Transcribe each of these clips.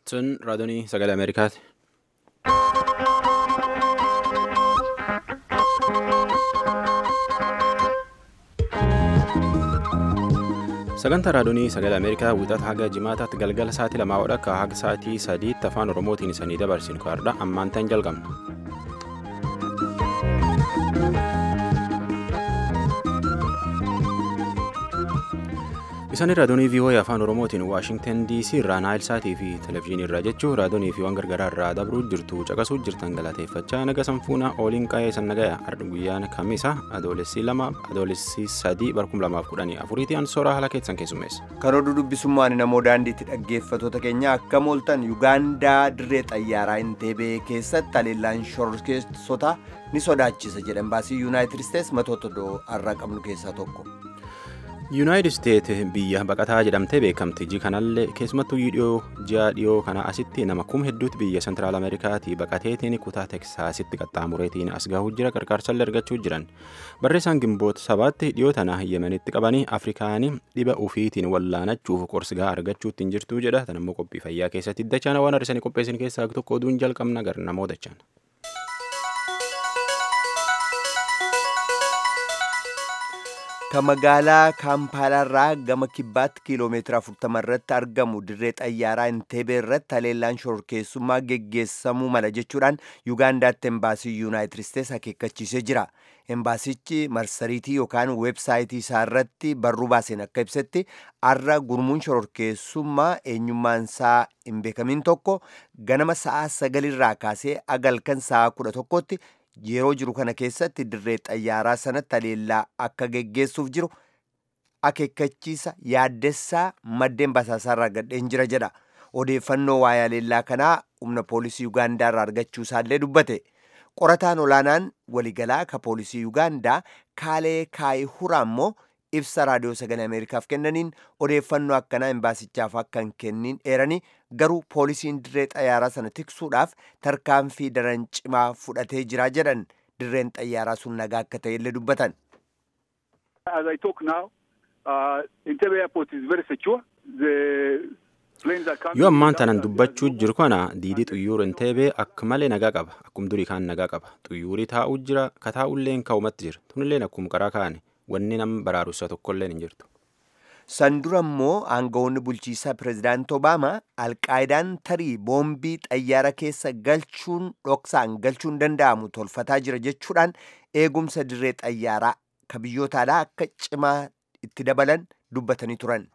Sun raadiyoonii sagalee Ameerikaati. Sagantaa raadiyoonii sagalee Ameerikaa wixata haga jimaataatti galgala sa'aatii lamaa akka haga sa'aatii sadiitti afaan Oromootiin isanii dabarsinu kaardha ammaan ta'an jalqabna. Isaan raadiyoonii VOA afaan Oromootiin Waashingtan DC irraa Naayil Saatii fi Televezyiinii irraa jechuun raadiyoonii fi waan gargaraa irraa dabruu jirtu caqasuu jirtan galateeffachaa naga sanfuuna ooliin qaa'ee san nagaya arda guyyaan kamisa adoolessii lama adoolessii sadii barkum lamaaf kudhanii afuriitti ansooraa haala keessan keessummeessa. Karoora dubbisummaan namoo daandiitti dhaggeeffatoota keenya akka mooltan Yugaandaa dirree xayyaaraa Inteebee keessatti haleellaan shororkeessota ni sodaachisa jedhan baasii Yuunaayitid Isteets matoota har'a qabnu keessaa tokko. yuunaayitid isteet biyya baqataa jedhamtee beekamti ji kanallee keessumattuu dhiyoo ji'a dhiyoo kana asitti nama kum hedduutti biyya sentiraal ameerikaatii baqateetiin kutaa teksaasitti qaxxaamureetiin as gahuu jira qarqaarsallee argachuu jiran barreessaan gimboota sabaatti dhiyoo tana yemenitti qabanii afrikaanii dhiba ufiitiin wallaanachuuf qorsigaa argachuutti hin jirtuu jedha tanammoo qophii fayyaa keessatti dachaan waan har'isanii qopheessin keessaa tokko oduun jalqabna gar namoo dachaan. Ka magaalaa Kaampaalaarraa gama kibbaatti kiiloomeetira 40 irratti argamu dirree xayyaaraa Inteebee irratti haleellaan shororkeessummaa geggeessamuu mala jechuudhaan Yuugaandaatti embaasii Yuunaayitid Isteets akeekkachiisee jira. Embaasichi marsariitii yookaan weebsaayitii isaa irratti barruu baaseen akka ibsetti har'a gurmuun shororkeessummaa eenyummaan isaa hin beekamin tokko ganama sa'aa sagalirraa kaasee agalkan sa'aa kudha tokkotti yeroo jiru kana keessatti dirree xayyaaraa sanatti haleellaa akka geggeessuuf jiru akeekkachiisa yaaddessaa maddeen basaasaarraa gadheen jira jedha odeeffannoo waa'ee haleellaa kanaa humna poolisii yuugaandaarraa argachuu isaallee dubbate qorataan olaanaan waliigalaa ka poolisii yuugaandaa kaalee kaayihuraa immoo ibsa raadiyoo sagalee ameerikaaf kennaniin odeeffannoo akkanaa embaasichaaf akka hin kennin eeranii garuu poolisiin dirree xayyaaraa sana tiksuudhaaf tarkaanfii daran cimaa fudhatee jira jedhan dirreen xayyaaraa sun nagaa akka ta'ellee dubbatan. As I talk now, uh, Entebbe airport is very secure. The planes are coming. yoo ammaan tanan dubbachuu jiru kana diidii xuyyuur inteebee akka malee nagaa qaba akkum durii kaan nagaa qaba xuyyuurii taa'uu jira ka taa'ulleen ka'umatti jira tunilleen akkuma qaraa kaane wanni nama baraarussa tokkolleen hin jirtu. san dura immoo aangawoonni bulchiisaa pireezidaanti obaamaa alqaayidaan tarii boombii xayyaara keessa galchuun dhoksaan galchuun danda'amu tolfataa jira jechuudhaan eegumsa dirree xayyaaraa ka biyyoota alaa akka cimaa itti dabalan dubbatanii turan.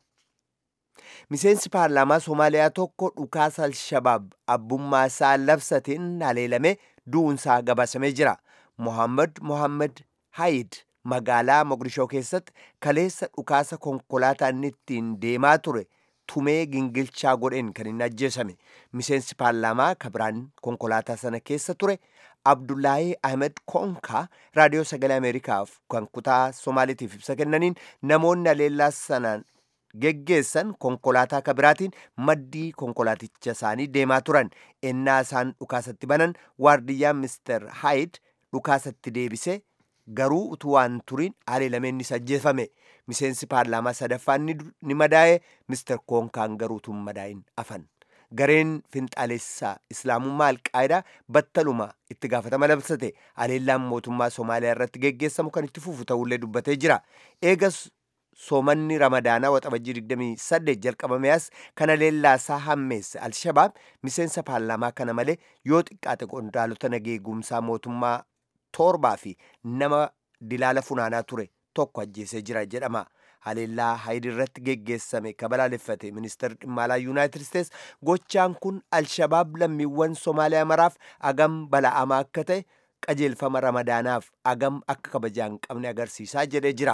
miseensi paarlaamaa soomaaliyaa tokko dhukaasa alshabaab abbummaa isaa labsateen haleelame du'uunsaa gabaasamee jira mohaammed mohaammed hayid magaalaa moqdishoo keessatti kaleessa dhukaasa konkolaataa inni ittiin deemaa ture tumee gingilchaa godheen kan inni ajjeesame miseensi paarlaamaa kabiraan konkolaataa sana keessa ture abdullaahii ahmed konkaa raadiyoo sagalee ameerikaaf kan kutaa somaaliitiif ibsa kennaniin namoonni haleellaa sanaan geggeessan konkolaataa kabiraatiin maddii konkolaaticha isaanii deemaa turan ennaa isaan dhukaasatti banan waardiyyaan mister haayid dhukaasatti deebisee garuu utuu waan turiin haleelameennis ajjeefame miseensi paarlaamaa sadaffaan ni madaa'e mister koonkaan garuu tun madaa'in afan gareen finxaalessaa islaamummaa alqaayidaa battaluma itti gaafatama labsate haleellaan mootummaa soomaaliyaa irratti geggeessamu kan itti fufu ta'ullee dubbatee jira eegas soomanni ramadaanaa waxabajjii 28 jalqabame as kana haleellaasaa hammeesse alshabaab miseensa paarlaamaa kana malee yoo xiqqaate qondaalota nageegumsaa mootummaa torbaa fi nama dilaala funaanaa ture tokko ajjeesee jira jedhama haleellaa hayid irratti geggeessame kabalaaleffate ministeerri dhimma alaa yuunaayitid isteets gochaan kun alshabaab lammiiwwan soomaaliyaa maraaf agam bala'amaa akka ta'e qajeelfama ramadaanaaf agam akka kabajaa hin qabne agarsiisaa jedhee jira.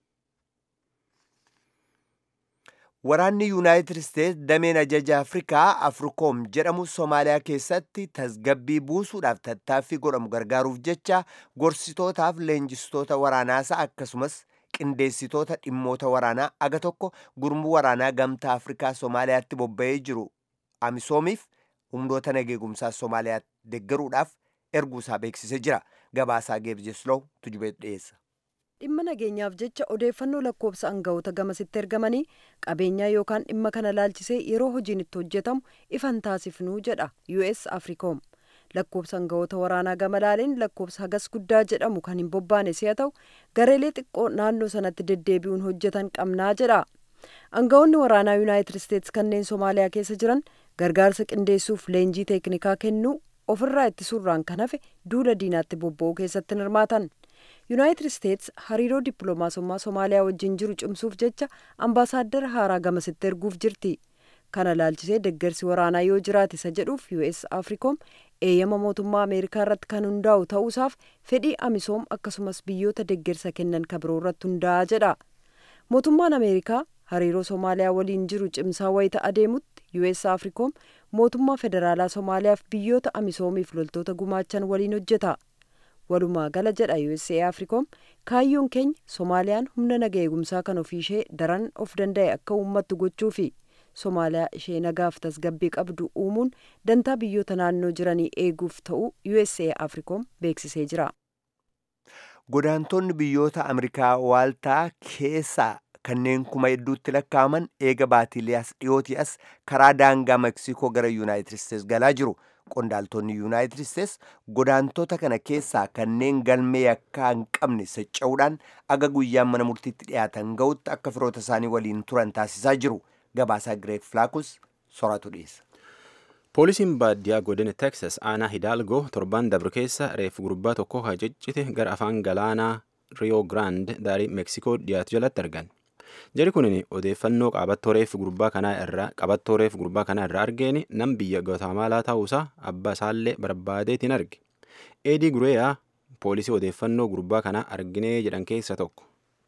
Waraanni Yuunaayitid Isteets dameen ajaja Afrikaa Afrikoom jedhamu Soomaaliyaa keessatti tasgabbii buusuudhaaf tattaaffii godhamu gargaaruuf jecha gorsitootaaf leenjistoota waraanaasaa akkasumas qindeessitoota dhimmoota waraanaa aga tokko gurmuu waraanaa gamtaa Afrikaa Soomaaliyaatti bobba'ee jiru Amisoomiif humnoota nageegumsaa Soomaaliyaa deeggaruudhaaf erguusaa beeksisee jira. Gabaasaa Geebjeslow tujubee dhiyeessa. dhimma nageenyaaf jecha odeeffannoo lakkoofsa aangawoota gamasitti ergamanii qabeenyaa yookaan dhimma kana laalchisee yeroo hojiin itti hojjetamu ifan taasifnuu jedha us afrikoom lakkoofsa aangawoota waraanaa gama laaleen lakkoofsa hagas guddaa jedhamu kan hin bobbaane si'a ta'u gareelee xiqqoo naannoo sanatti deddeebi'uun hojjetan qabnaa jedha aangawoonni waraanaa yuunaayitid isteetsi kanneen soomaaliyaa keessa jiran gargaarsa qindeessuuf leenjii teeknikaa kennuu ofirraa ittisuurraan kan hafe duula diinaatti bobba'uu keessatti hirmaatan yuunaayitid isteetsi hariiroo dippiloomaasummaa soomaaliyaa wajjin jiru cimsuuf jecha ambaasaaddara haaraa gamasitti erguuf jirti kana laalchisee deggersi waraanaa yoo jiraate isa jedhuuf us afrikoom eeyyama mootummaa ameerikaa irratti kan hundaa'u ta'uusaaf fedhii amisoom akkasumas biyyoota deggersa kennan kabiroo irratti hundaa'a jedha mootummaan ameerikaa hariiroo soomaaliyaa waliin jiru cimsaa wayita adeemutti us afrikoom mootummaa federaalaa soomaaliyaaf biyyoota amisoomiif loltoota gumaachan waliin hojjeta walumaa gala jedha usa afrikoom kaayyoon keenya soomaaliyaan humna naga eegumsaa kan ofiishee daran of danda'e akka uummattu gochuu fi soomaaliyaa ishee nagaaf tasgabbii qabdu uumuun dantaa biyyoota naannoo jiranii eeguuf ta'uu usa afrikoom beeksisee jira. godaantonni biyyoota Ameerikaa waaltaa keessaa kanneen kuma hedduutti lakkaa'aman eega baatiilee as dhiyootii as karaa daangaa Meksikoo gara Yuunaayitid Isteets galaa jiru. Qondaaltonni Yuunaayitid Isteets godaantota kana keessaa kanneen galmee yakkaa hin qabne socho'uudhaan aga guyyaan mana murtiitti dhiyaatan ga'utti akka firoota isaanii waliin turan taasisaa jiru. Gabaasaa Gireek Filaakus soratu dhiyeessa. poolisiin baadiyyaa godina teksas aanaa hidaalgoo torban dabre keessa reeffa gurbaa tokko haciccite gara afaan galaanaa riyoo giraand daarii meeksikoo dhiyaatu jalatti argan jari kunin odeeffannoo qabattoo reeffa gurbaa kanaa irraa qabattoo reeffa gurbaa kanaa irraa argeen nam biyya gwatamaalaa ta'uusaa abbaa isaallee barbaadeetiin arge eedii gureeyaa poolisii odeeffannoo gurbaa kanaa arginee jedhan keessa tokko.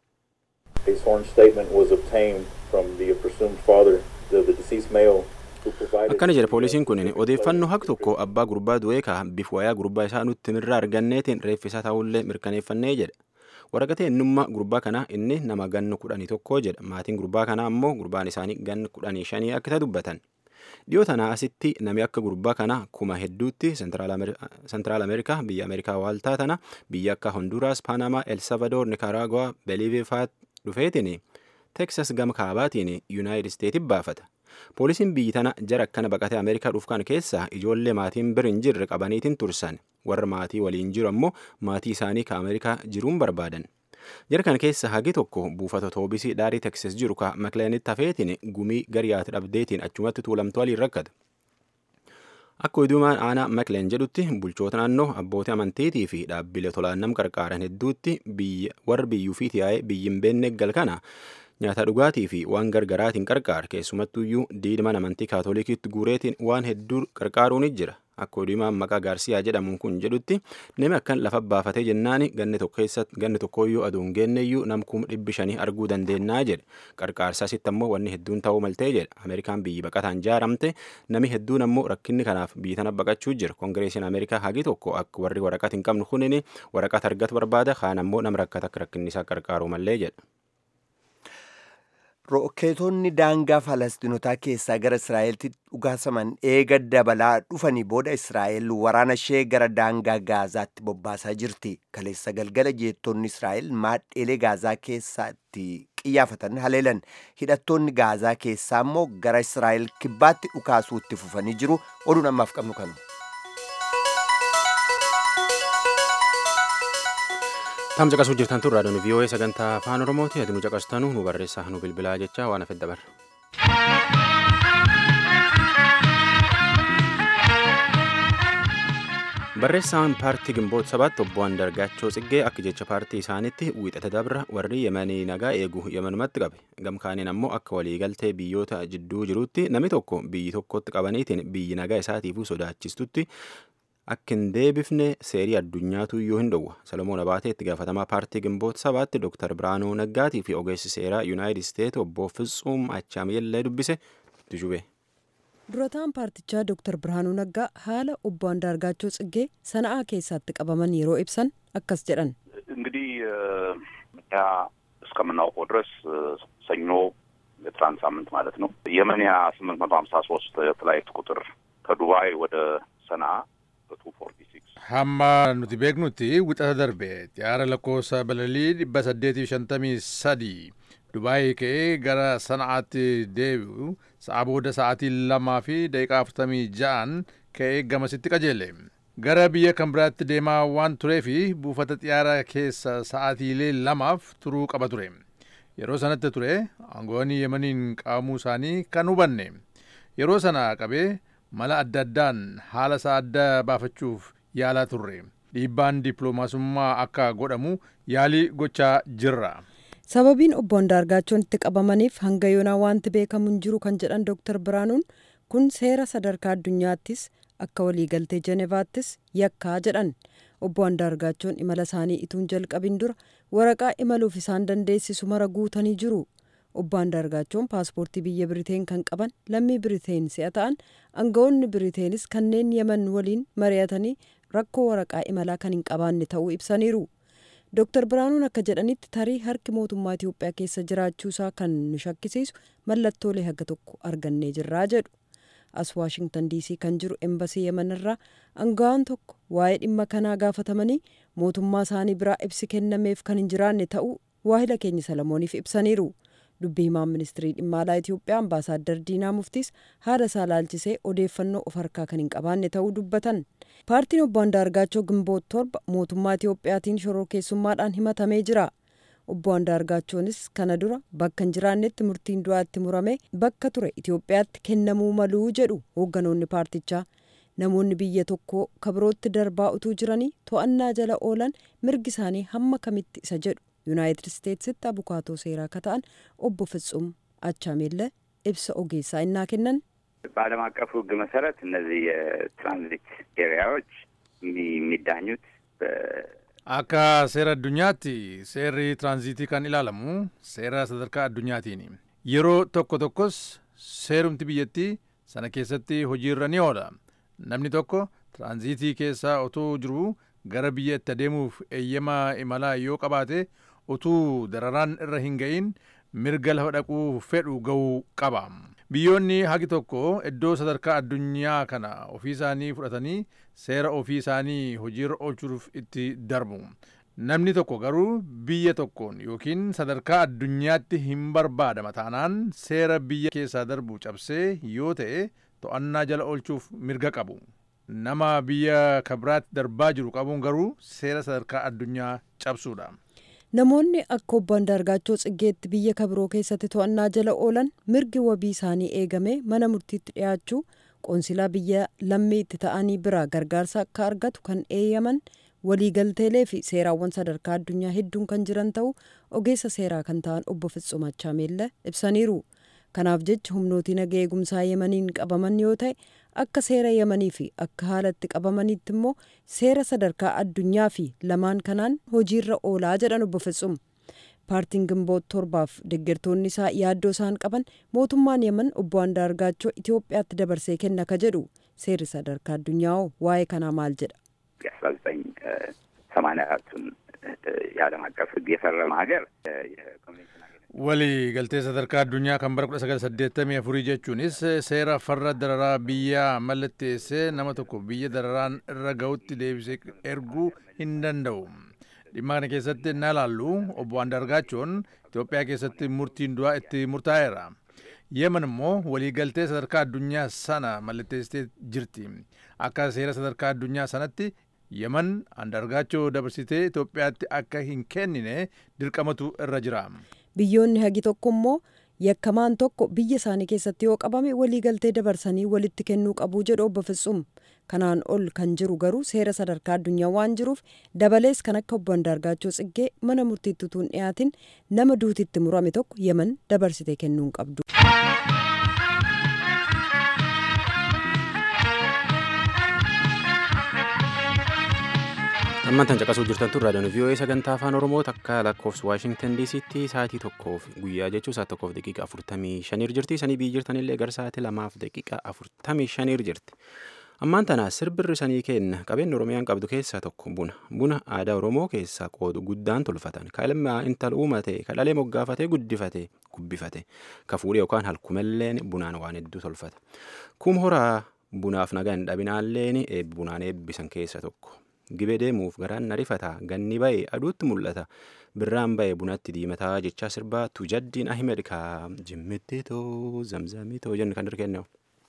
A sworn statement was obtained from the presumed father, the, the deceased male, akkana jedha poolisiin kun odeeffannoo haq tokko abbaa gurbaa du'ee ka bifa wayaa gurbaa isaa nutti irraa arganneetiin reeffisaa ta'ullee mirkaneeffannee jedha waraqata eenyummaa gurbaa kanaa inni nama gannu kudhanii tokko jedha maatiin gurbaa kanaa ammoo gurbaan isaanii gannu kudhanii shanii akka dubbatan dhiyoo tanaa asitti nami akka gurbaa kanaa kuma hedduutti sentiraal ameerikaa biyya ameerikaa waaltaa tana biyya akka honduraas paanamaa elsalvadoor nikaraaguwaa beliivee faat dhufeetiin teksas gama kaabaatiin yuunaayitid isteetiin baafata poolisiin biyyi tana jara akkana baqatee ameerikaa dhufkan keessaa ijoollee maatiin bir hin jirre qabaniitiin tursan warra maatii waliin jiru ammoo maatii isaanii ka ameerikaa jiruun barbaadan jara kana keessa hagi tokko buufata toobisii dhaarii teksas jiru ka makleenitti hafeetiin gumii gariyaati dhabdeetiin achumatti tuulamtu waliin rakkata akka oduumaan aanaa makleen jedhutti bulchoota naannoo abbootii amantiitii fi dhaabbilee tolaannam qarqaaran hedduutti warra biyyuu fi tiyaa'ee biyyin beenne gal kana nyaata dhugaatii fi waan gargaraatiin qarqaar keessumattuyyuu diidman amantii kaatolikiitti guureetiin waan hedduu qarqaaruun jira akka oduumaan maqaa gaarsiyaa jedhamuun kun jedhutti nami akkan lafa baafatee jennaani ganni tokkoyyuu aduun geenneyyuu namkum dhibbi shanii arguu dandeennaa jedhe qarqaarsaa sitti ammoo wanni hedduun ta'uu maltee jedha ameerikaan biyyi baqataan jaaramte nami hedduun ammoo rakkinni kanaaf biyyi tana baqachuu jira koongireesiin ameerikaa hagi tokko akka warri waraqat hin qabnu kunin waraqat argatu barbaada kaan ammoo nama rakkata akka rakkinni isaa qarqaaru mallee jedha. Rokkeetonni daangaa Falasxinotaa keessaa gara Israa'eeltti dhugaasaman eega dabalaa dhufanii booda Israa'eel waraana ishee gara daangaa Gaazaatti bobbaasaa jirti. Kaleessa galgala jeettonni Israa'eel maadheelee Gaazaa keessatti qiyyaafatan haleelan. Hidhattoonni Gaazaa keessaa immoo gara Israa'eel kibbaatti dhukaasuu itti fufanii jiru. Oduun ammaaf qabnu kanu. Tam caqasuu jirtan tun raadiyoon VOA sagantaa afaan Oromooti. Ati nu caqastanu nu barreessaa nu bilbilaa jecha waan hafe dabarra. Barreessaan paartii Gimboot sabaatti obbo Andargaachoo Tsiggee akka jecha paartii isaaniitti wiixata dabra warri Yemanii nagaa eegu Yemenumatti qabe. Gamkaaniin ammoo akka waliigaltee biyyoota jidduu jirutti namni tokko biyyi tokkotti qabaniitiin biyyi nagaa isaatiifuu sodaachistutti akka hin deebifne seerii addunyaatu iyyuu hin dhowwa salomoon abaatee itti gaafatamaa paartii gimboota sabaatti dooktar biraanuu naggaatii fi ogeessi seeraa yuunaayitid isteet obbo Fitsuum Achaamiyellee dubbise tujube. durataan paartichaa dooktar birhaanuu naggaa haala obbo አንዳርጋቸው ጽጌ ሰነአ keessatti qabaman yeroo ibsan akkas jedhan እንግዲህ እኛ እስከምናውቀው ድረስ ሰኞ የትናንት ሳምንት ማለት ነው የመንያ ስምንት መቶ ሀምሳ ሶስት ፍላይት ቁጥር ከዱባይ ወደ ሰንአ በቱ ፎርቲ ሲክስ hamma nuti beeknutti wixata darbe xiyyaara lakkoofsa balalii dhibba saddeetiif shantamii sadii dubaayii ka'ee gara sana'aatti deebi'u sa'a booda sa'aatii lamaa fi daqiiqaa afurtamii ja'an ka'ee gamasitti qajeele gara biyya kan biraatti deemaa waan tureefi buufata xiyyaara keessa sa'aatiilee lamaaf turuu qaba ture yeroo sanatti ture aangoonni yemaniin qaamuu isaanii kan hubanne yeroo sana qabee mala adda addaan haala isaa adda baafachuuf yaalaa turre dhiibbaan dippiloomaasummaa akka godhamu yaalii gochaa jirra. sababiin obbo Andaargaachoon itti qabamaniif hanga yoonaa wanti beekamu hin jiru kan jedhan Dr. Biraanuun kun seera sadarkaa addunyaattis akka waliigaltee Jenevaattis yakkaa jedhan obbo Andaargaachoon imala isaanii ituun jalqabin dura waraqaa imaluuf isaan dandeessisu mara guutanii jiru. obbo Andaargaachoon paaspoortii biyya Biriteen kan qaban lammii Biriteen si'a ta'an aangawoonni Biriteenis kanneen Yemen waliin mari'atanii rakkoo waraqaa imalaa kan hin qabaanne ta'uu ibsaniiru. Dr. Biraanuun akka jedhanitti tarii harki mootummaa Itoophiyaa keessa jiraachuusaa kan nu shakkisiisu mallattoolee haga tokko argannee jirraa jedhu. As Waashingtan DC kan jiru embasii Yemen irraa aangawaan tokko waa'ee dhimma kanaa gaafatamanii mootummaa isaanii biraa ibsi kennameef kan hin jiraanne ta'uu waahila keenya Salamooniif ibsaniiru. dubbii himaan ministirii dhimma alaa Itoophiyaa ambaasaaddar Diinaa Muftiis haala isaa laalchisee odeeffannoo of harkaa kan hin qabaanne ta'uu dubbatan. Paartiin obbo Andaargaachoo Gimboot torba mootummaa Itoophiyaatiin shororkeessummaadhaan himatamee jira. Obbo Andaargaachoonis kana dura bakka hin jiraannetti murtiin du'aatti murame bakka ture Itoophiyaatti kennamuu maluu jedhu hoogganoonni paartichaa. Namoonni biyya tokkoo kabirootti darbaa utuu jiranii to'annaa jala oolan mirgi isaanii hamma kamitti isa jedhu. yuunaayitid isteetsitti abukaatoo seeraa akka ta'an obbo ፍጹም አቻሜለ ibsa ogeessaa innaa kennan በዓለም አቀፉ ሕግ መሰረት እነዚህ የትራንዚት ኤሪያዎች የሚዳኙት akka seera addunyaatti seerri tiraanziitii kan ilaalamu seera sadarkaa addunyaatiini yeroo tokko tokkos seerumti biyyattii sana keessatti hojiirra ni oola namni tokko tiraanziitii keessa otoo jiru gara biyya itti adeemuuf eeyyama imalaa yoo qabaate utuu dararaan irra hin ga'iin mirga lafa dhaquu fedhu ga'uu qaba biyyoonni hagi tokko iddoo sadarkaa addunyaa kana ofii isaanii fudhatanii seera ofii isaanii hojiirra oolchuuf itti darbu namni tokko garuu biyya tokkoon yookiin sadarkaa addunyaatti hin barbaadama taanaan seera biyya keessaa darbu cabsee yoo ta'e to'annaa jala oolchuuf mirga qabu nama biyya kabiraatti darbaa jiru qabuun garuu seera sadarkaa addunyaa cabsuudha. namoonni akka obbo Andaargaachoo Tsiggeetti biyya kabiroo keessatti to'annaa jala oolan mirgi wabii isaanii eegame mana murtiitti dhiyaachuu qoonsilaa biyya lammii itti ta'anii biraa gargaarsa akka argatu kan eeyyaman waliigalteelee fi seeraawwan sadarkaa addunyaa hedduun kan jiran ta'uu ogeessa seeraa kan ta'an obbo Fitzum Achaameella ibsaniiru. kanaaf jecha humnootiin naga eegumsaa yemaniin qabaman yoo ta'e akka seera yemanii fi akka haalatti qabamaniitti immoo seera sadarkaa addunyaa fi lamaan kanaan hojiirra oolaa jedhan obbo Fitzum. paartiin gimboot torbaaf deeggartoonni isaa yaaddoo isaan qaban mootummaan yeman obbo Andaargaachoo Itoophiyaatti dabarsee kenna ka jedhu seerri sadarkaa addunyaa waa'ee kanaa maal jedha. የአስራ ዘጠኝ ሰማንያ አራቱን የዓለም አቀፍ ሕግ የፈረመ ሀገር walii galtee sadarkaa addunyaa kan bara 1984 jechuunis seera farra dararaa biyyaa mallatteessee nama tokko biyya dararaan irra ga'utti deebisee erguu hin danda'u. dhimma kana keessatti na ilaallu obbo Andargaachoon Itoophiyaa keessatti murtiin du'aa itti murtaa'eera. Yemen immoo waliigaltee sadarkaa addunyaa sana mallatteessitee jirti. Akka seera sadarkaa addunyaa sanatti Yemen Andargaachoo dabarsitee Itoophiyaatti akka hin kennine dirqamatu irra jira. biyyoonni hagi tokko immoo yakkamaan tokko biyya isaanii keessatti yoo qabame waliigaltee dabarsanii walitti kennuu qabuu jedhu obbo Fitzum kanaan ol kan jiru garuu seera sadarkaa addunyaa waan jiruuf dabalees kan akka obbo Andaargaachoo Tsiggee mana murtiitti utuu hin dhiyaatin nama duutitti murame tokko yeman dabarsitee kennuu hin qabdu. ammantan caqasuu jirtan tun raadiyoon vii'oo'ee sagantaa afaan oromoo takka lakkoofsa waashingtan diisitti sa'aatii tokkoof guyyaa jechuun sa'aatii tokkoof daqiiqa afurtamii shaniir jirti sanii biyyi jirtanillee gara sa'aatii lamaaf daqiiqa afurtamii shaniir jirti ammaan tana sirbirri sanii kenna qabeenyi oromiyaan qabdu keessaa tokko buna buna aadaa oromoo keessaa qoodu guddaan tolfatan ka ilma intal uumate ka dhalee moggaafatee guddifate gubbifate ka fuudhee yookaan halkumalleen bunaan waan hedduu tolfata kum horaa bunaaf nagaa hin dhabinaalleen bunaan eebbisan keessa tokko gibee deemuuf garaan na rifata ganni ba'e aduutti mul'ata birraan ba'e bunatti diimataa jechaa sirbaa tujaddiin ahimed ka jimmitti too zamzamii too jennu kan dirkenneewu.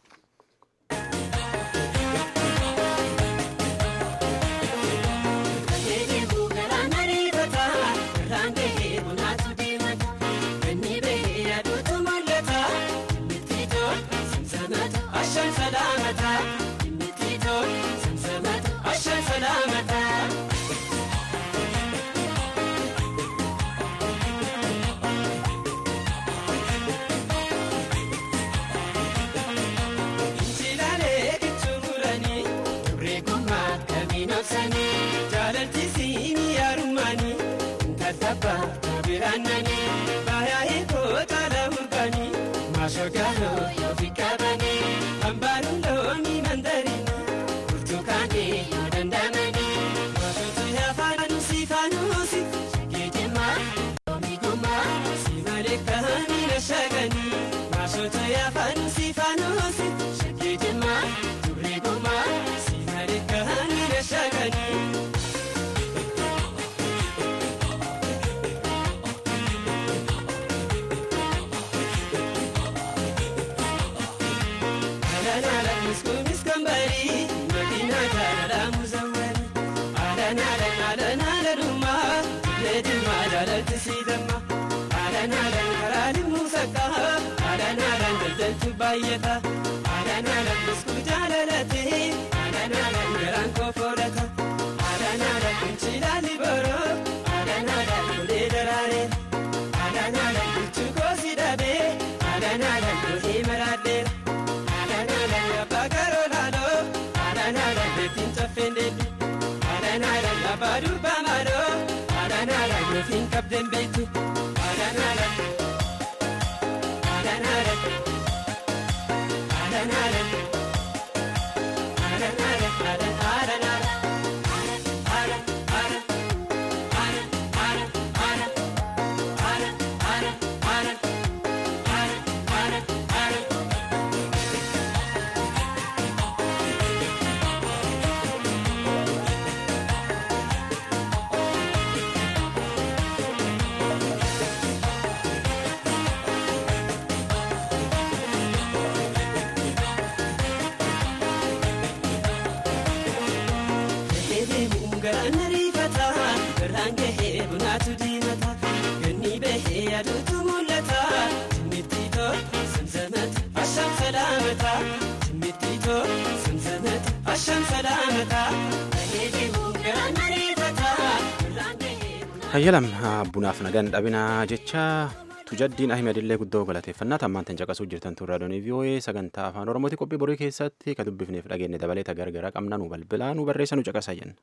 hayyalam bunaaf nagan dhabinaa jecha tujaddiin ahimedillee guddoo galateeffannaa tammaan tan caqasuu jirtan turraa doonii vii'oo'ee sagantaa afaan oromooti qophii borii keessatti ka dubbifneef dhageenne dabalee ta gargaraa qabna nu balbilaa nu barreessa nu caqasaa jenna.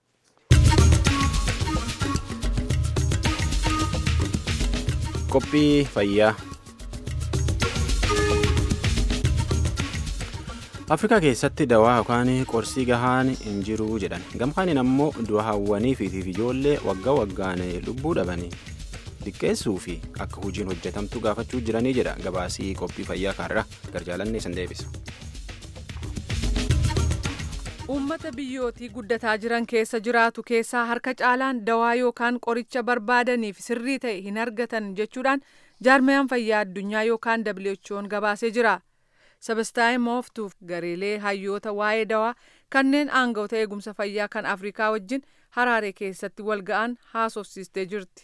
qophii fayyaa afrikaa keessatti dawaa yookaan qorsii gahaan hin jiru jedhan gamkaaniin ammoo du'a hawwanii fi ijoollee waggaa waggaan lubbuu dhabanii xiqqeessuu fi akka hojiin hojjetamtu gaafachuu jiranii jedha gabaasii qophii fayyaa kaarra garjaalanne san deebisa. uummata biyyootii guddataa jiran keessa jiraatu keessaa harka caalaan dawaa yookaan qoricha barbaadaniif sirrii ta'e hin argatan jechuudhaan jaarmayaan fayyaa addunyaa yookaan who'n gabaasee jira. sabastaa'ee mooftuuf gareelee hayyoota waa'ee dawaa kanneen aanga'oota eegumsa fayyaa kan afrikaa wajjin haraaree keessatti wal ga'an haasofsiistee jirti.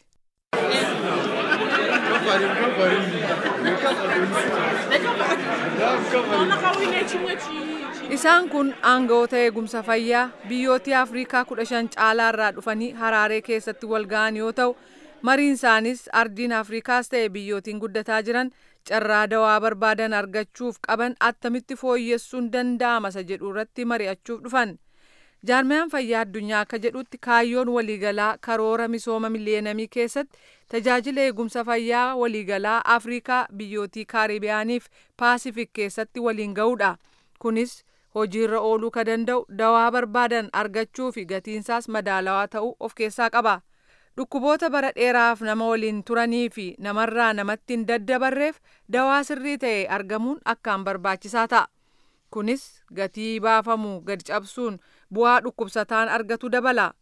isaan kun aanga'oota eegumsa fayyaa biyyootii afrikaa kudha shan caalaarraa dhufanii haraaree keessatti wal ga'an yoo ta'u mariin isaanis ardiin afrikaas ta'e biyyootiin guddataa jiran carraa dawaa barbaadan argachuuf qaban attamitti fooyyessuun danda'ama isa jedhu irratti mari'achuuf dhufan jaarmayaan fayyaa addunyaa akka jedhutti kaayyoon waliigalaa karoora misooma miliyeenamii keessatti tajaajila eegumsa fayyaa waliigalaa afrikaa biyyootii kaaribiyaaniif paasifik keessatti waliin ga'uudha kunis hojiirra ooluu ka danda'u dawaa barbaadan argachuu fi gatiinsaas madaalawaa ta'uu of keessaa qaba. dhukkuboota bara dheeraaf nama waliin turanii fi namarraa namatti hin daddabarreef dawaa sirrii ta'e argamuun akkaan barbaachisaa ta'a. Kunis gatii baafamu gad cabsuun bu'aa dhukkubsataan argatu dabala.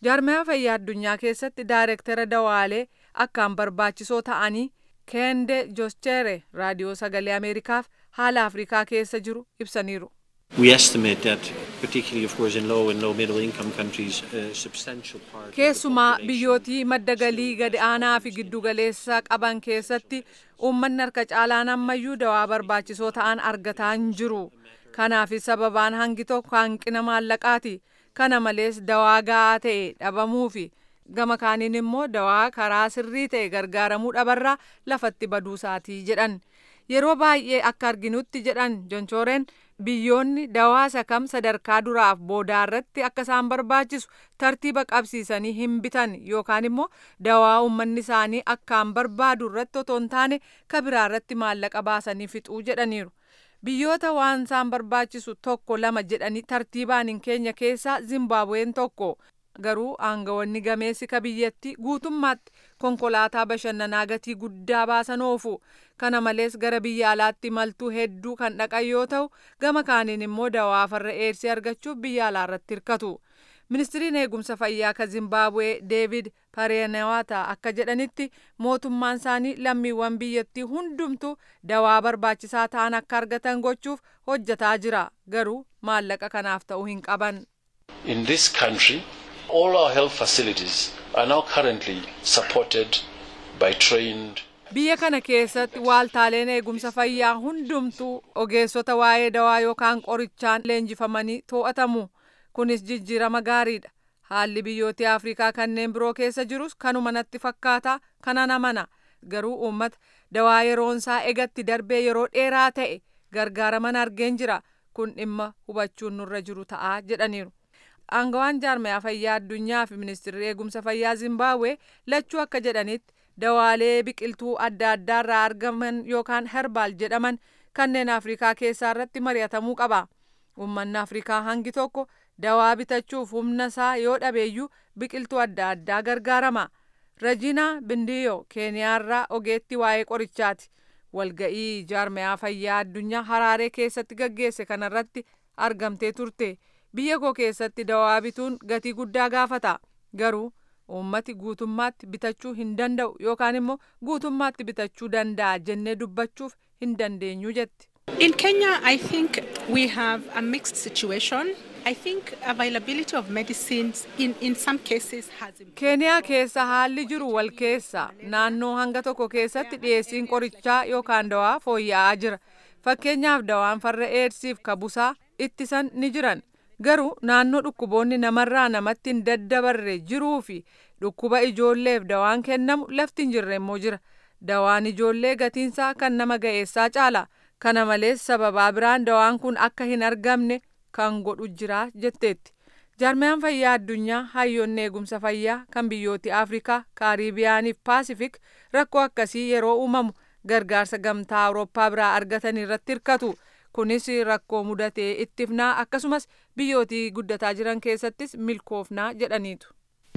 jaarmaya fayyaa addunyaa keessatti daayireektara dawaalee akkaan barbaachisoo ta'anii keende joschere raadiyoo sagalee ameerikaaf haala afrikaa keessa jiru ibsaniiru. We estimate that, particularly of course in low and low middle income countries, a substantial part. of the keessumaa population biyyootii madda galii gad aanaa fi giddugaleessa qaban keessatti uummanni harka caalaan ammayyuu dawaa barbaachisoo ta'an argataa hin jiru kanaafis sababaan hangi tokko hanqina maallaqaati kana malees dawaa ga'aa ta'e dhabamuu fi gama kaaniin immoo dawaa karaa sirrii ta'e gargaaramuu dhabarraa lafatti baduusaatii jedhan yeroo baay'ee akka arginutti jedhan jonchooreen biyyoonni dawaa kam sadarkaa duraaf boodaa irratti akka isaan barbaachisu tartiiba qabsiisanii hin bitan yookaan immoo dawaa uummanni isaanii akkaan barbaadu irratti otoo hin taane ka biraa irratti maallaqa baasanii fixuu jedhaniiru. Biyyoota waan isaan barbaachisu tokko lama jedhanii tartiibaan hin keenya keessaa Zimbaabuween tokko garuu aangawoonni gameessi ka biyyatti guutummaatti konkolaataa bashannanaa gatii guddaa baasan oofu kana malees gara biyya alaatti maltuu hedduu kan dhaqan yoo ta'u gama kaaniin immoo dawaa farra eersii argachuuf biyya alaa irratti hirkatu ministiriin eegumsa fayyaa ka zimbaabuwee deevid pareenewaata akka jedhanitti mootummaan isaanii lammiiwwan biyyattii hundumtu dawaa barbaachisaa ta'an akka argatan gochuuf hojjetaa jira garuu maallaqa kanaaf ta'uu hin qaban. In this country, all our health facilities are now currently supported by trained Biyya kana keessatti waaltaaleen eegumsa fayyaa hundumtuu ogeessota waa'ee dawaa yookaan qorichaan leenjifamanii to'atamu. Kunis jijjiirama gaariidha. Haalli biyyoota Afrikaa kanneen biroo keessa jirus kanuma natti fakkaata kanan amana. Garuu uummata dawaa yeroonsaa egatti darbee yeroo dheeraa ta'e gargaaraman argeen jira. Kun dhimma hubachuun nurra jiru ta'aa jedhaniiru. Aangawaan jaarmayaa fayyaa addunyaa fi ministeerri eegumsa fayyaa Zimbaabuwee lachuu akka jedhanitti dawaalee biqiltuu adda addaa irraa argaman yookaan herbaal jedhaman kanneen Afrikaa keessaa irratti mari'atamuu qaba. Uummanni Afrikaa hangi tokko dawaa bitachuuf humna isaa yoo dhabeeyyuu biqiltuu adda addaa gargaarama. Rajinaa Bindiyoo Keeniyaarraa ogeettii waa'ee qorichaati. Walga'ii jaarmayaa fayyaa addunyaa Haraaree keessatti gaggeesse kanarratti argamtee turte. Biyya koo keessatti dawaa bituun gatii guddaa gaafata. Garuu uummati guutummaatti bitachuu hin danda'u yookaan immoo guutummaatti bitachuu danda'a jennee dubbachuuf hin dandeenyu jetti. In Kenya, I think we have a mixed situation. I think availability of medicines in, in some cases has improved. Keeniyaa keessa haalli jiru wal keessa naannoo hanga tokko keessatti dhiyeessiin qorichaa yookaan dawaa fooyya'aa jira. Fakkeenyaaf dawaan farra eedsiif kabusaa ittisan ni jiran. Garuu naannoo dhukkuboonni namarraa namatti hin daddabarre jiruu fi dhukkuba ijoolleef dawaan kennamu lafti hin jirre immoo jira. Dawaan ijoollee gatiinsaa kan nama ga'eessaa caala. Kana malees sababaa biraan dawaan kun akka hin argamne kan godhu jira jetteetti. Jaarmayaan fayyaa addunyaa hayyoonni eegumsa fayyaa kan biyyooti Afrikaa, Kaaribiyaanii fi Paasifik rakkoo akkasii yeroo uumamu gargaarsa gamtaa Awurooppaa biraa argatan irratti hirkatu. Kunis rakkoo mudatee ittifnaa akkasumas biyyootii guddataa jiran keessattis milkoofnaa jedhaniitu.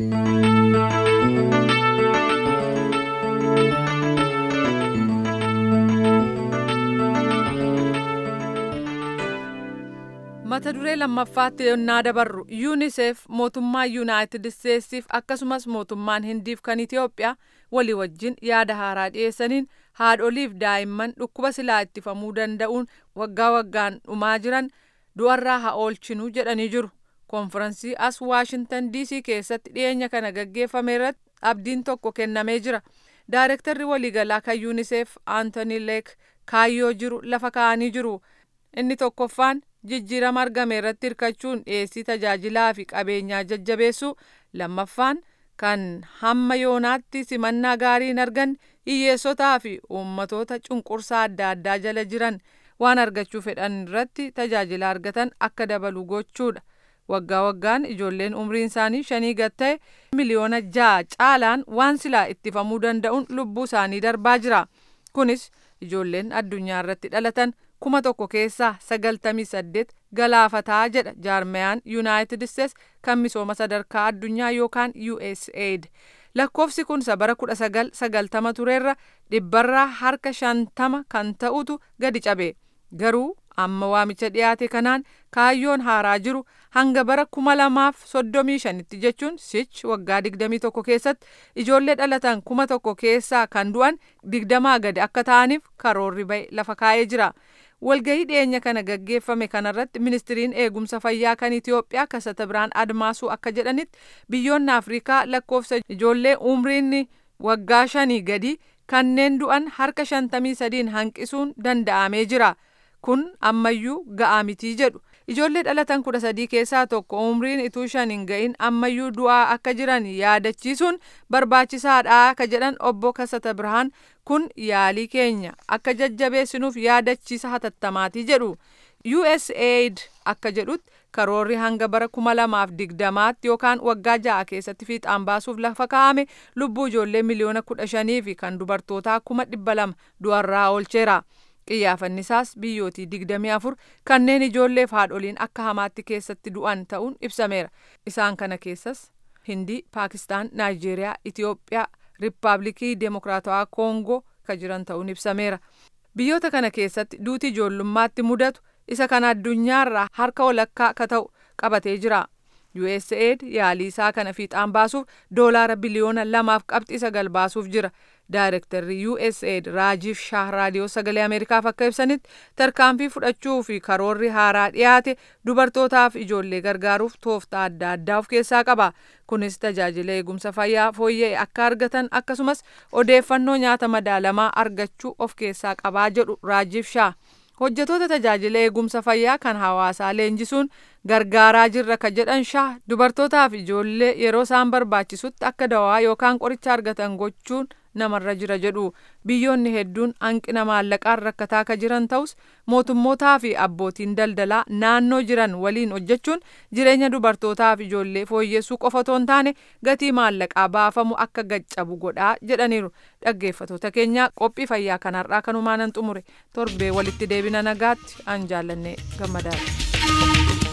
mata duree lammaffaatti yonnaa dabarru yuunisef mootummaa yuunaayitid isteetsiif akkasumas mootummaan hindiif kan itiyoophiyaa walii wajjin yaada haaraa dhiyeessaniin haadholiif daa'imman dhukkuba silaa ittifamuu danda'uun waggaa waggaan dhumaa jiran du'arraa haa oolchinuu jedhanii jiru konfiraansii as waashintan diisii keessatti dhiyeenya kana gaggeeffame irratti abdiin tokko kennamee jira daarektarri waliigalaa kan yuunisef aantoni leek kaayyoo jiru lafa kaa'anii jiru inni tokkoffaan jijjiirama argame irratti hirkachuun dhiyeessii tajaajilaa fi qabeenyaa jajjabeessuu lammaffaan kan hamma yoonaatti simannaa gaarii hin arganne hiyyeessotaa fi uummatoota cunqursaa adda addaa jala jiran waan argachuu fedhan irratti tajaajila argatan akka dabalu gochuudha. Waggaa waggaan ijoolleen umriin isaanii shanii gad ta'e miliyoona ja'a caalaan waan silaa ittifamuu danda'uun lubbuu isaanii darbaa jira. Kunis ijoolleen addunyaa irratti dhalatan kuma tokko keessaa sagaltamii saddeet galaafataa jedha jaarmayaan yuunaayitid isteets kan misooma sadarkaa addunyaa yookaan USAID. Lakkoofsi kun bara kudha sagal sagaltama turerra dhibbarraa harka shantama kan ta'utu gadi cabe. Garuu amma waamicha dhiyaate kanaan kaayyoon haaraa jiru hanga bara kuma lamaaf soddomii shanitti jechuun sich waggaa digdamii tokko keessatti ijoollee dhalatan kuma tokko keessaa kan du'an digdamaa gadi akka ta'aniif karoorri ba'e lafa kaa'ee jira. walgahii dhiyeenya kana gaggeeffame kanarratti ministiriin eegumsa fayyaa kan Itiyoophiyaa kasata biraan admaasuu akka jedhanitti biyyoonni Afrikaa lakkoofsa ijoollee umriin waggaa shanii gadi kanneen du'an harka shantamii sadiin hanqisuun danda'amee jira. Kun ammayyuu ga'aa mitii jedhu. Ijoollee dhalatan kudha sadii keessaa tokko umriin ituu shan hin ga'in ammayyuu du'aa akka jiran yaadachiisuun barbaachisaadha akka jedhan obbo Kasata Birhaan kun yaalii keenya akka jajjabeessinuuf yaadachiisa hatattamaati jedhu. USAID akka jedhutti karoorri hanga bara kuma lamaaf digdamaatti yookaan waggaa ja'a keessatti fiixaan baasuuf lafa kaa'ame lubbuu ijoollee miliyoona kudha shanii fi kan dubartootaa kuma dhibba lama du'arraa oolcheera. Qiyyaafanni isaas biyyootii digdamii afur kanneen ijoolleef haadholiin akka hamaatti keessatti du'an ta'uun ibsameera. Isaan kana keessas Hindii, Paakistaan, Naayijeeriyaa, Itiyoophiyaa, Riippaabilikii Demokiraatawaa Koongoo kan jiran ta'uun ibsameera. Biyyoota kana keessatti duuti ijoollummaatti mudatu isa kana addunyaarraa harka walakkaa akka ta'u qabatee jira. USAID yaalii isaa kana fiixaan baasuuf doolaara biliyoona lamaaf qabxii sagal baasuuf jira. Daayirektarri USAID Raajiif Shaah Raadiyoo Sagalee Ameerikaaf akka ibsanitti tarkaanfii fudhachuu fi karoorri haaraa dhiyaate dubartootaaf ijoollee gargaaruuf tooftaa adda addaa of keessaa qaba. Kunis tajaajila eegumsa fayyaa fooyya'e akka argatan akkasumas odeeffannoo nyaata madaalamaa argachuu of keessaa qabaa jedhu Raajiif Shaah. hojjetoota tajaajila eegumsa fayyaa kan hawaasaa leenjisuun gargaaraa jirra ka jedhan shaah dubartootaaf ijoollee yeroo isaan barbaachisutti akka dawaa yookaan qoricha argatan gochuun namarra jira jedhu biyyoonni hedduun hanqina maallaqaan rakkataa ka jiran ta'us mootummootaa fi abbootiin daldalaa naannoo jiran waliin hojjechuun jireenya dubartootaaf ijoollee fooyyessuu qofa otoo hin taane gatii maallaqaa baafamu akka gaccabu godhaa jedhaniiru dhaggeeffatoota keenya qophii fayyaa kanarraa kanumaanan xumure torbee walitti deebina nagaatti an jaallanne gammadaadha.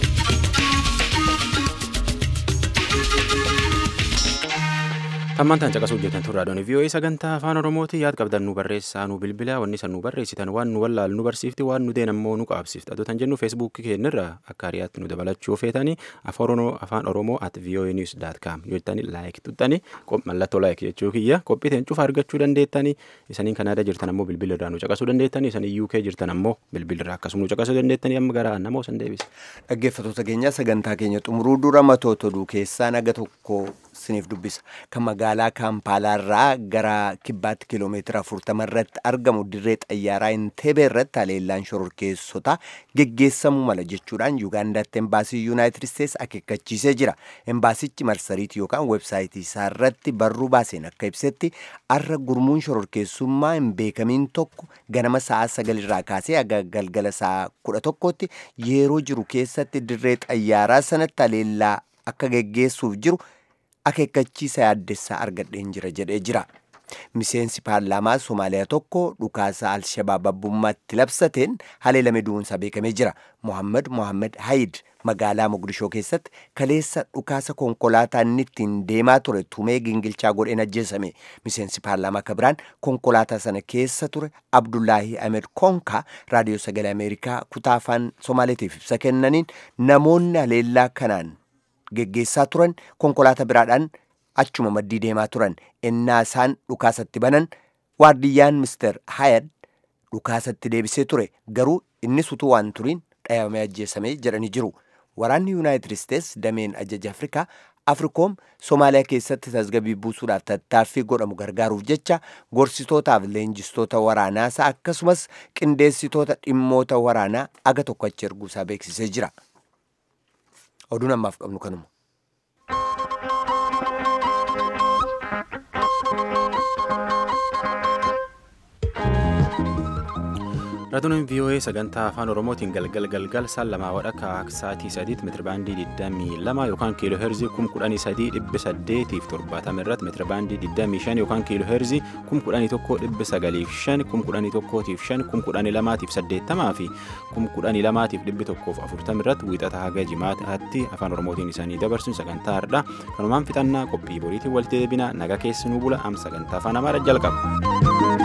Tammantaan caqasuu hojjetan turraa doonii vii'oo'ee sagantaa afaan oromooti yaad qabdan nu barreessaa nu bilbilaa wanni san nu barreessitan waan nu wallaalu nu barsiifti waan nu deen ammoo nu qaabsifti adotan jennu feesbuukii keenyarra akka hariyaatti nu dabalachuu feetanii afaan oromoo at vii'oo'ee niws daat kaam yoo jettanii laayik tuttanii mallattoo laayik jechuu kiyya qophiiteen cufa argachuu dandeettanii isaniin kanaada jirtan ammoo bilbilirraa nu caqasuu dandeettanii isanii UK jirtan ammoo bilbilirraa akkasuma nu caqasuu dandeettanii amma gara nama osan deebisa. Dhaggeeffatoota keenya sagantaa keenya xumuruu dura matoota oduu keessaa naga tokko siniif dubbisa kan magaalaa kaampaalaarraa gara kibbaatti kiiloomeetira afurtama irratti argamu dirree xayyaaraa inteebee irratti haleellaan shororkeessota geggeessamuu mala jechuudhaan yuugaandaatti embaasii yuunaayitid isteets akeekkachiisee jira embaasichi marsariitii yookaan websaayitii isaa irratti barruu baaseen akka ibsetti arra gurmuun shororkeessummaa hin beekamiin tokko ganama sa'a sagalirraa kaasee haga galgala sa'a kudha tokkotti yeroo jiru keessatti dirree xayyaaraa sanatti haleellaa akka geggeessuuf jiru akeekkachiisa yaaddessaa argadheen jira jedhee jira. Miseensi paarlaamaa Somaaliyaa tokko dhukaasa Alshabaab abbummaatti labsateen haleelame du'uunsaa beekamee jira. Mohammad Mohammad Hayid magaalaa Mogadishoo keessatti kaleessa dhukaasa konkolaataa inni ittiin deemaa ture tumee gingilchaa godheen ajjeesame. Miseensi paarlaamaa akka biraan konkolaataa sana keessa ture Abdullaahi Ahmed Konka raadiyoo sagalee Ameerikaa kutaa afaan Somaaleetiif ibsa kennaniin namoonni haleellaa kanaan geggeessaa turan konkolaataa biraadhaan achuma maddii deemaa turan ennaa isaan dhukaasatti banan waardiyyaan mister hayad dhukaasatti deebisee ture garuu innis utuu waan turiin dhayamee ajjeesame jedhanii jiru waraanni yuunaayitid isteets dameen ajaja afrikaa afrikoom soomaaliyaa keessatti tasgabbii buusuudhaaf tattaaffii godhamu gargaaruuf jecha gorsitootaaf leenjistoota waraanaasaa akkasumas qindeessitoota dhimmoota waraanaa aga tokko achi erguusaa beeksisee jira oduun ammaaf qabnu kanuma. Raadiyooleen VOA sagantaa afaan Oromootiin galgal galgal saan lamaa wadhakka sa'aatii sadiitti meetirabaandii 22 yookaan kiiloo heerzii 11870 irratti meetirabaandii 25 yookaan kiiloo heerzii 1195 1105 1180 fi 1140 irratti wiixata haga jimaataatti afaan Oromootiin isaanii dabarsuun sagantaa har'aa kanumaan fixannaa qophii boriitiin walitti deebina naga keessanuu bula am sagantaa afaan Amaaraa jalqaba.